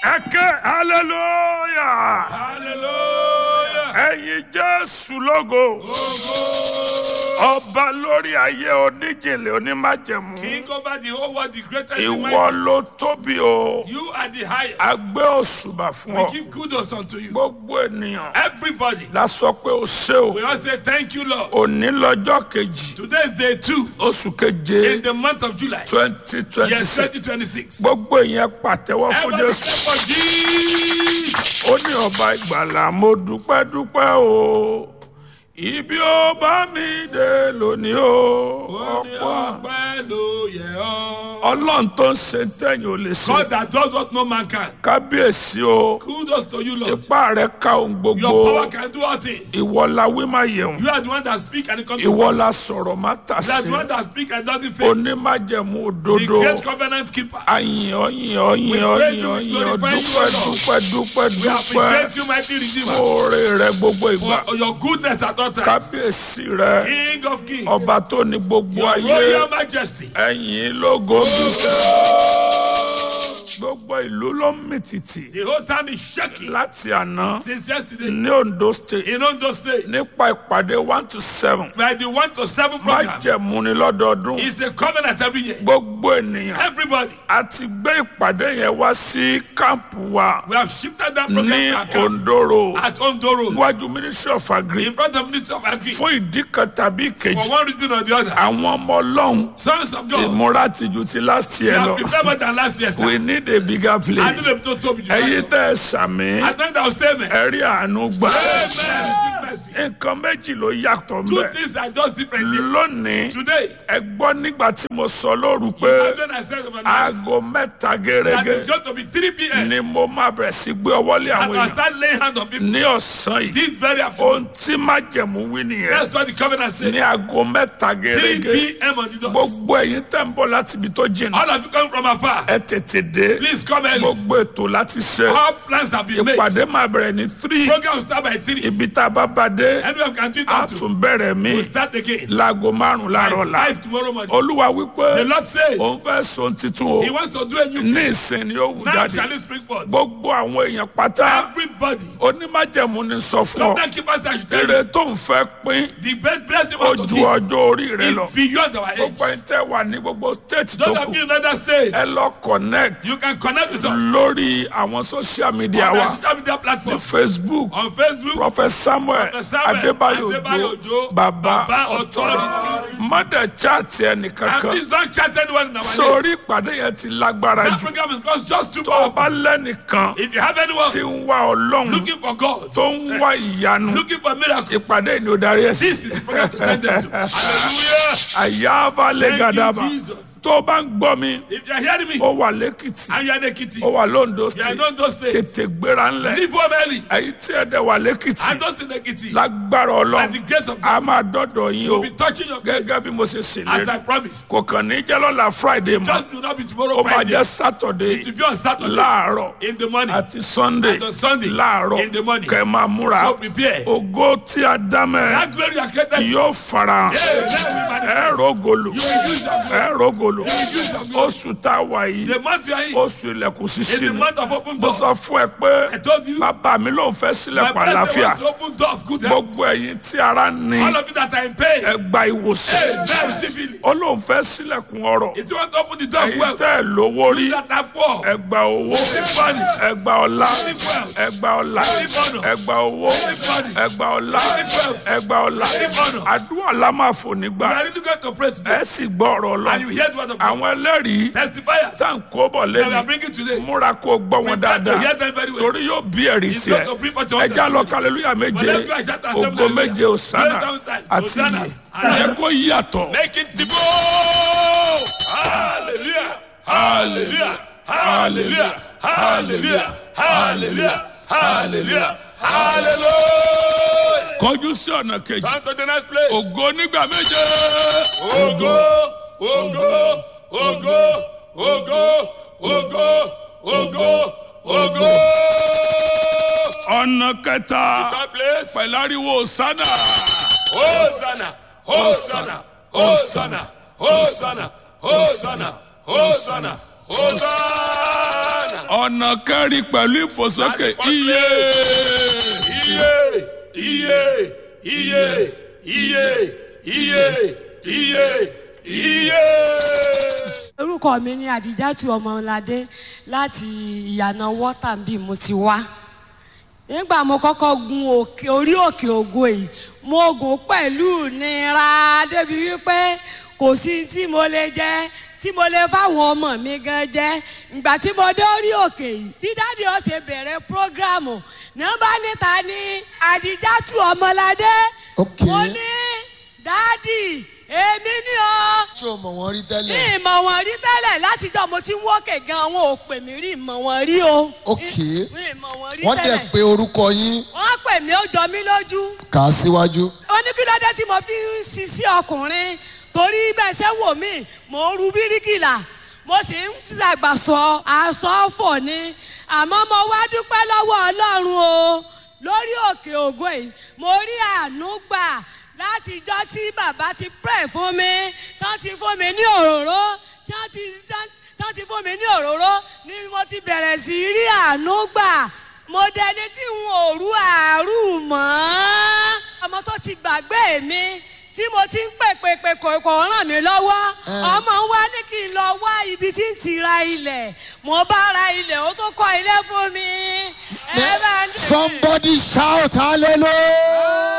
ẹ̀kẹ́ hallelujah Hallelujah. ẹ̀yin jésù lógo ọba lórí ayé oníjìnlẹ̀ onímájẹ̀mú King over the whole world, the greatest in ìwọ mighty. ló tóbi o You are the highest. a gbé òṣùbà fún We ọ give kudos unto you. gbogbo ènìyàn Everybody. la sọ pé o ṣé o We all say thank you, Lord. òní lọ́jọ́ kejì Today is day two oṣù keje in the month of July. twenty twenty Yes, six 2026. gbogbo ìyẹn pàtẹ́wọ́ fún Everybody jésù clap for Jesus. ó ní ọba ìgbàlà mo dúpẹ́ dúpẹ́ o ibi ó bá mi dé lónìí o Ó ní ọ̀pọ̀ ọpẹ́ ló yẹ ọ́. ọlọ́run tó ń ṣe tẹ̀yìn ò lè ṣe God that does what no man can. kábíyèsí o Kudos to you, Lord. ipá rẹ ká ohun gbogbo Your power can do all things. ìwọ la wí má yẹun You are the one that speak and it comes to ìwọ pass. la sọ̀rọ̀ má tà You are sí the one that speak and doesn't fail. onímájẹ̀mú The òdodo great covenant keeper. àyìn ọyìn ọyìn ọyìn praise you, we ọyìn glorify you, dúpẹ́ O Lord. dúpẹ́ dúpẹ́ We dúpẹ́ appreciate you, mighty Redeemer, oore rẹ gbogbo ìgbà for your goodness at all times. kábíyèsí rẹ King of kings, ọba tó ní gbogbo your ayé royal majesty. ẹ̀yìn lógo gbogbo ìlú ló ń mì tìtì The whole time is shaking láti àná since yesterday ní Ondo state in Ondo State. nípa ìpàdé one to seven By the one to seven program, májẹ̀mú ni lọ́dọọdún it's a covenant every year. gbogbo ènìyàn Everybody, a ti gbé ìpàdé yẹn wá sí kámpù wa we have shifted that ní program to account Ondo road at Ondo Road níwájú ministry of agri in front of Minister of Agri fún ìdí kan tàbí for ìkejì one reason or the other. àwọn ọmọ ọlọ́run Sons of God, ìmúra tìjú ti last we year have lọ prepared more than last year. sir. we need a bigger I place know them to Toby. ẹ̀yin tẹ́ ẹ sàmì I know that was statement. ẹ̀rí àánú gbà Amen. Mercy. nǹkan méjì ló yàtọ̀ Two mbẹ́ things are just different. here. lónìí Today, ẹ gbọ́ nígbà tí mo sọ lóru pé imagine I said overnight aago mẹ́ta that gẹ́gẹ́ it's going to be 3 p.m. ni mo máa bẹ̀rẹ̀ sí gbé ọwọ́ lé àwọn and I èèyàn start laying hands on people ní ọ̀sán yìí this very afternoon. ohun tí májẹ̀mú wí nìyẹn That's what the covenant says. ní aago mẹ́ta 3 gẹ́gẹ́ p.m. on the dot. gbogbo ẹ̀yin tẹ́ ń bọ̀ láti ibi tó jìnnà All of you come from afar. ẹ tètè dé Please come early. gbogbo ètò láti ṣe All plans have been made. ìpàdé máa bẹ̀rẹ̀ ní three Program start by 3. ibi tá a bá bá dé Anywhere we can do it a up to. tún bẹ̀rẹ̀ mí We'll start again. láago márùn láàárọ̀ la By 5 tomorrow morning. olúwa wípé The Lord says òun fẹ́ sọ titun o He wants to do a new ní ìsìn ni ó wù Now jáde shall it spring forth. gbogbo àwọn èèyàn pátá Everybody. onímájẹ̀mú ni sọ fún ọ Covenant keepers that should tell èrè you. tó ń fẹ́ pín The best blessing ó want to ju give ọjọ́ orí rẹ lọ is beyond our age. gbogbo ẹni tẹ́ wà ní gbogbo state tó Those kù of you in other states, ẹ lọ connect you can connect with us lórí àwọn social media on wa our social media platforms. facebook On Facebook, prophet samuel Prophet Samuel adébáyò Adébáyò ojo Òjó, baba Baba authority Authority. mọdẹ chaati and ẹnìkankan please don't chat anyone in our name. sórí ìpàdé yẹn ti lágbára That jù program is just, just too tó o powerful. bá lẹ́nìkan If you have anyone tí ń wá ọlọ́run looking for God, tó ń wá ìyanu looking for miracle, ìpàdé yìí ni ó darí ẹ̀ sí this is the program to send them to. Hallelujah. àyàbá Thank lẹ́gàdàbà you, Jesus. tó o bá ń gbọ́ mi If you are hearing me ó wà lẹ́kìtì and you are in Ekiti, ó wà lóńdó you are state in Ondo State, tètè gbéra ńlẹ̀ leave home early. èyí tí ẹ̀ dẹ̀ wà lẹ́kìtì And those in Ekiti, lágbára by ọlọ́run the grace of a God, máa dọ́dọ̀ yín o will be touching your grace gẹ́gẹ́ bí mo ṣe as ṣèlérí I promised. kò kàn ní jẹ́ lọ́la friday mọ́ Just do not be ó tomorrow máa Friday. jẹ́ saturday To be on Saturday láàárọ̀ in the morning. àti sunday And on Sunday láàárọ̀ in the morning. kẹ́ ẹ máa múra So prepare. ògo tí a dá mẹ́ That glory you are created. yóò farahàn ẹ rògolo ẹ rògolo oṣù tá a wà yìí The month you are in, oṣù ilẹ̀kùn in ṣíṣí the ni month of open mo doors, sọ fún ẹ pé I told you, bàbá mi ló ń fẹ́ my sílẹ̀kùn president àlàáfíà wants to open door of good health. gbogbo ẹ̀yin tí ara ní All of you that are in pain, ẹ gba ìwòsàn hey, now receive healing. ó lóun fẹ́ sílẹ̀kùn ọrọ̀ If you want to open the door of ẹ̀yin wealth, tẹ́ ẹ lówó rí you that are poor, ẹ gba owó ẹ gba ọlá ẹ gba ọlá ẹ gba owó ẹ gba ọlá ẹ gba ọlá àdúrà la máa fò you nígbà are really going to pray today. ẹ sì gbọ́ ọ̀rọ̀ And you lọ hear the word of God. àwọn ẹlẹ́rìí Testifiers tá à ń kó bọ̀ that we are lẹ́nu bringing today. múra kó o gbọ́ wọn You dáadáa hear them very well. torí yóò bí ẹ̀rí It's tiẹ̀ going to bring forth your ẹja lọ testimony. kàlẹ́lúyà méje Well, let's go and shout and ògo hallelujah. méje òsánà Praise the Lord. àti Hosanna. iye yẹ kó yàtọ̀ Make it the Hallelujah. Hallelujah. Hallelujah. Hallelujah. Hallelujah. Hallelujah. Hallelujah. kọjú sí ọ̀nà kejì Turn to the next place. ògo nígbà méje Ogo, ogo, ogo, ogo, ogo, ogo, ogo. ọ̀nà kẹta Third place. pẹ̀lú ariwo òsánà Hosanna, Hosanna, Hosanna, Hosanna, Hosanna, Hosanna, Hosanna. ọ̀nà kẹrin pẹ̀lú ìfòsókè That's the iye. iye iye iye iye iye iye iye. orúkọ mi ni àdìjátù ọmọládé láti ìyànà wọ́tà bí mo ti wá nígbà mo kọ́kọ́ gun òkè orí òkè ògo yìí mo gùn pẹ̀lú nira débi wípé kò sí tí mo lè jẹ tí mo lè fáwọn ọmọ mi gan jẹ ìgbà tí mo dé orí òkè yìí bí dáàdi ó ṣe bẹ̀rẹ̀ prógrámù nọ́mbà níta ni àdìjátù ọmọládé Okay. mo ní dáàdi èmi ni o ṣé o mọ̀ wọ́n rí ní tẹ́lẹ̀? ìmọ̀ wọn rí tẹ́lẹ̀ látijọ́ mo ti ń wọ́kẹ̀ gan wọn ò pè mí rí ìmọ̀ wọn rí o. Ok. ní ìmọ̀ wọn rí wọ́n dẹ̀ tẹ́lẹ̀. pé orúkọ yín wọ́n pè mí ó jọ mí lójú. kà á síwájú. ó ní kí ló dé tí mo fi ń sisi ọkùnrin torí bẹ́ẹ̀ ṣe wò mí mò ń ru bíríkìlà mo sì ń dàgbà sọ aṣọ fò ni àmọ́ mo wá dúpẹ́ lọ́wọ́ ọlọ́run o lórí òkè ògo yìí mo rí àánú gbà látijọ́ tí bàbá ti pray fún mi tán ti fún mi ní òróró tán ti tán tán ti fún mi ní òróró ni mo ti bẹ̀rẹ̀ sí í rí àánú gbà mo dẹni tí n ò rú àárú mọ́ ọmọ tó ti gbàgbé mi tí mo ti ń pè pè pè kò kò ràn mí lọ́wọ́ ọmọ wa ní kí n lọ wá ibi tí ń ti ra ilẹ̀ mo bá ra ilẹ̀ ó tó kọ́ ilé fún mi ẹ bá ń dè mí. somebody shout hallelujah.